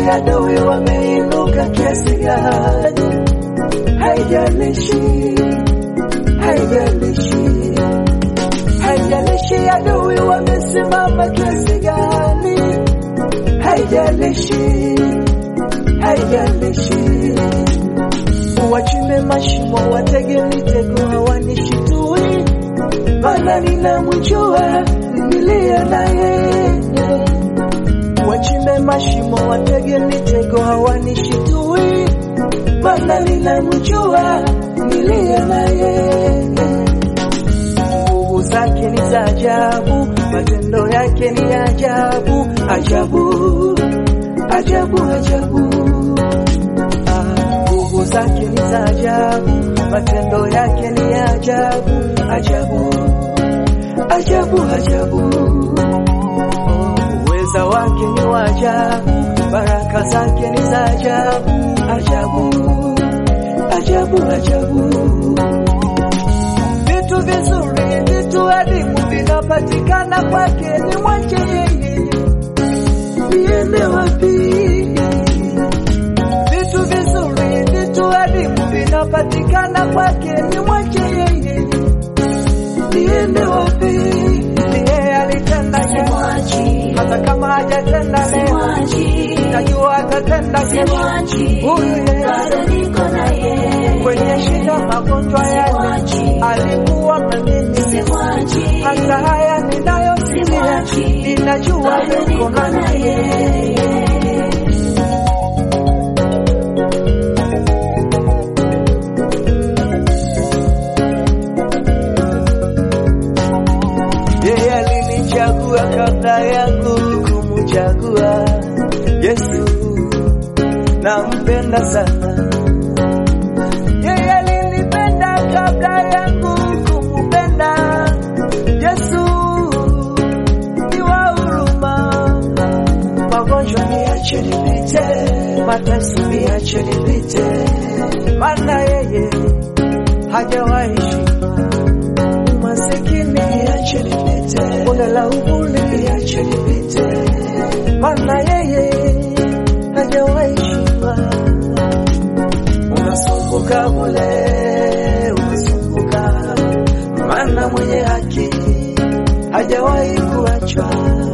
adui wameinuka kiasi gani, haijalishi, haijalishi, haijalishi adui wamesimama kiasi gani, haijalishi, haijalishi, wachimbe mashimo, watege mitego, hawanishitui, maana ninamjua niliye naye wachimbe mashimo, watege mitego, hawanishitui, maana ninamjua niliye naye. Nguvu zake ni za ajabu, matendo yake ni ajabu, ajabu, ajabu, ajabu. Ah, Nguvu zake ni za ajabu, matendo yake ni ajabu, ajabu, ajabu, ajabu uweza wake ni wa ajabu, baraka zake ni za ajabu, ajabu, ajabu, ajabu. Vitu vizuri, vitu adimu vinapatikana kwake, ni mwache yeye, niende wapi? Vitu vizuri, vitu adimu vinapatikana kwake, ni mwache yeye, niende wapi? Ni yeye alitenda kesho Simwachi, hata kama hajatenda leo, simwachi, najua atatenda kesho. simwachi, Huyu Yesu bado niko na yeye. kwenye shida, magonjwa yale Simwachi, alikuwa na mimi, simwachi, hata haya ninayosikia simwachi, ninajua bado yuko niko na nami. yeye. Yeye alinichagua kabla yangu kumchagua Yesu, nampenda sana. Yeye alinipenda kabla yangu kumpenda Yesu, ni wa huruma. Magonjwa niache nipite, mateso niache nipite, maana yeye hajawahi shindwa masikini niache nipite, bonde la uvuli niache nipite, maana yeye hajawahi shindwa. Unasumbuka bule, unasumbuka, maana mwenye haki hajawahi kuachwa.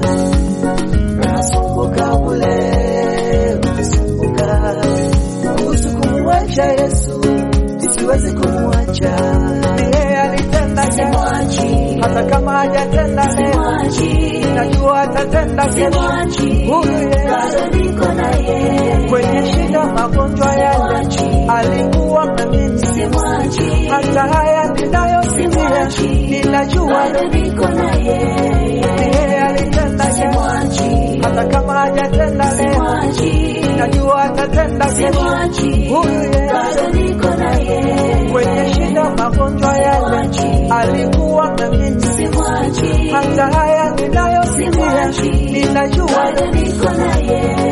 Unasumbuka bule, unasumbuka, kuhusu kumwacha Yesu, siwezi kumwacha. Ni yeye alitenda jana Simwachi, hata kama hajatenda leo, simwachi, najua atatenda kesho. simwachi, Huyu Yesu bado niko na yeye. kwenye shida, magonjwa yale Simwachi, alikuwa na mimi, simwachi, hata haya ninayosikia Simwachi, ninajua bado niko na yeye. ni yeye alitenda jana, Simwachi, hata kama hajatenda leo, simwachi, najua atatenda kesho. simwachi, Huyu Yesu bado niko na yeye. kwenye shida, magonjwa yale Simwachi, alikuwa na mimi, simwachi, hata haya ninayosikia Simwachi, ninajua bado niko na yeye.